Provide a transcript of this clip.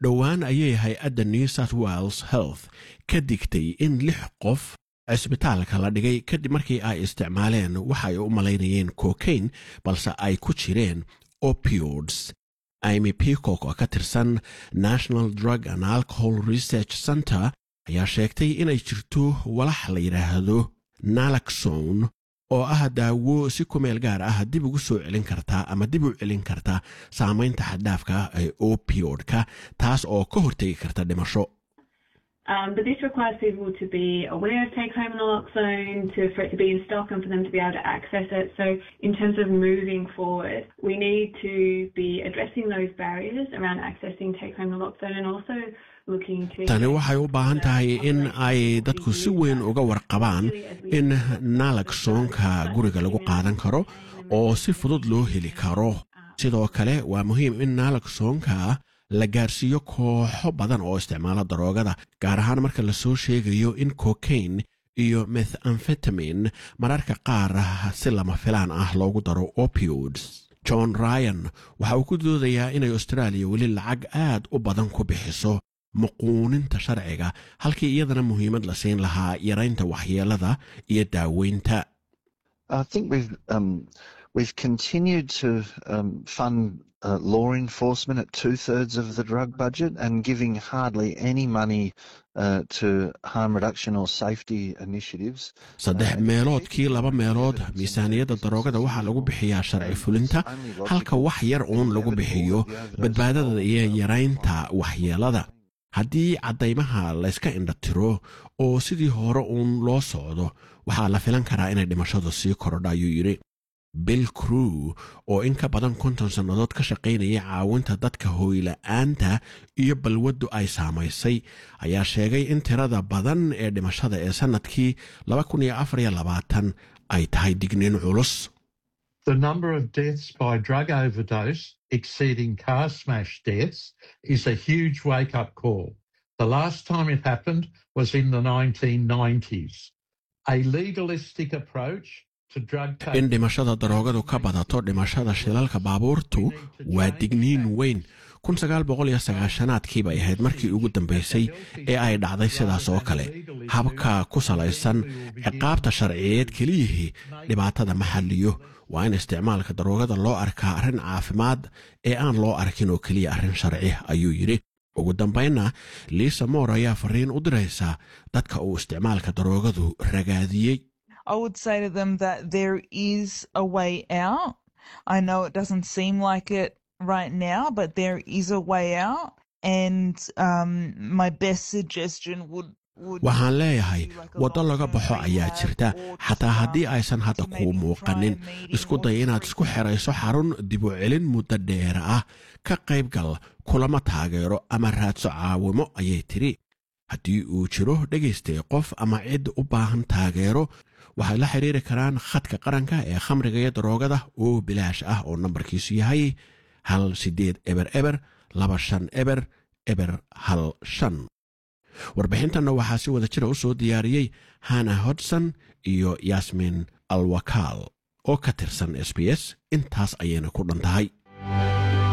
dhowaan ayay hay-adda new south wales health ka digtay in lix qof cisbitaalka la dhigay kadib markii ay isticmaaleen waxa ay u malaynayeen cocaine balse ay ku jireen opiods imy peacock oo ka tirsan national drug and alcohol research center ayaa sheegtay inay jirto walax la yidhaahdo nalaxone oo ah daawo si ku meel gaar ah dib ugu soo celin kartaa ama dib u celin karta saamaynta xaddhaafka ee opioidka taas oo ka hortegi karta dhimasho Um, but this requires people to be aware of take home naloxone, to, for it to be in stock and for them to be able to access it. So, in terms of moving forward, we need to be addressing those barriers around accessing take home naloxone and also looking to. tani waxay u baahan tahay in ay dadku si weyn uga warqabaan in nalaxonka guriga lagu qaadan karo oo si fudud loo heli karo sidoo kale waa muhiim in nalaxonka la gaarsiiyo kooxo badan oo isticmaala daroogada gaar ahaan marka lasoo sheegayo in cocaine iyo methamfetamin mararka qaar si lama filaan ah loogu daro opiods john ryan waxa uu ku doodayaa inay austraaliya weli lacag aad u badan ku bixiso muquuninta sharciga halkii iyadana muhiimad la siin lahaa yaraynta waxyeelada iyo daaweynta I think we've um, we've continued to um, fund uh, law enforcement at two thirds of the drug budget and giving hardly any money uh, to harm reduction or safety initiatives. saddex meeloodkii laba meelood miisaaniyadda daroogada waxaa lagu bixiyaa sharci fulinta halka wax yar uun lagu bixiyo badbaadada iyo yaraynta waxyeelada haddii caddaymaha layska indhatiro oo sidii hore uun loo socdo waxaa la filan karaa inay dhimashadu sii korodha ayuu yidhi bill crew oo in ka badan konton sannadood ka shaqaynayay caawinta dadka hooyla'aanta iyo balwaddu ay saamaysay ayaa sheegay in tirada badan ee dhimashada ee sannadkii ay tahay digniin culus The number of deaths by drug overdose exceeding car smash deaths is a huge wake up call. The last time it happened was in the 1990s. A legalistic approach to drug in dhimashada daroogadu ka badato dhimashada shilalka baabuurtu waa digniin weyn aadkii bay ahayd markii ugu dambaysay ee ay dhacday sidaas oo kale habka ku salaysan ciqaabta sharciyeed keliyihii dhibaatada ma xalliyo waa in isticmaalka daroogada loo arkaa arrin caafimaad ee aan loo arkin oo keliya arrin sharci ayuu yidhi ugu dambaynna liisa moor ayaa fariin u diraysa dadka uu isticmaalka daroogadu ragaadiyey I would say to them that there is a way out. I know it doesn't seem like it right now, but there is a way out. And um, my best suggestion would waxaan leeyahay waddo laga baxo ayaa jirta xataa haddii aysan hadda kuu muuqanin isku day inaad isku xerayso xarun dibu celin muddo dheera ah ka qaybgal kulama taageero ama raadso caawimo ayay tidhi haddii uu jiro dhegaystay qof ama cid u baahan taageero waxay la xidhiiri karaan khadka qaranka ee khamriga iyo daroogada oo bilaash ah oo nambarkiisu yahay hal siddeed eber eber laba shan eber eber hal shan warbixintanna waxaa si wada jira u soo diyaariyey hana hodson iyo yasmin alwakaal oo ka tirsan s b s intaas ayayna ku dhan tahay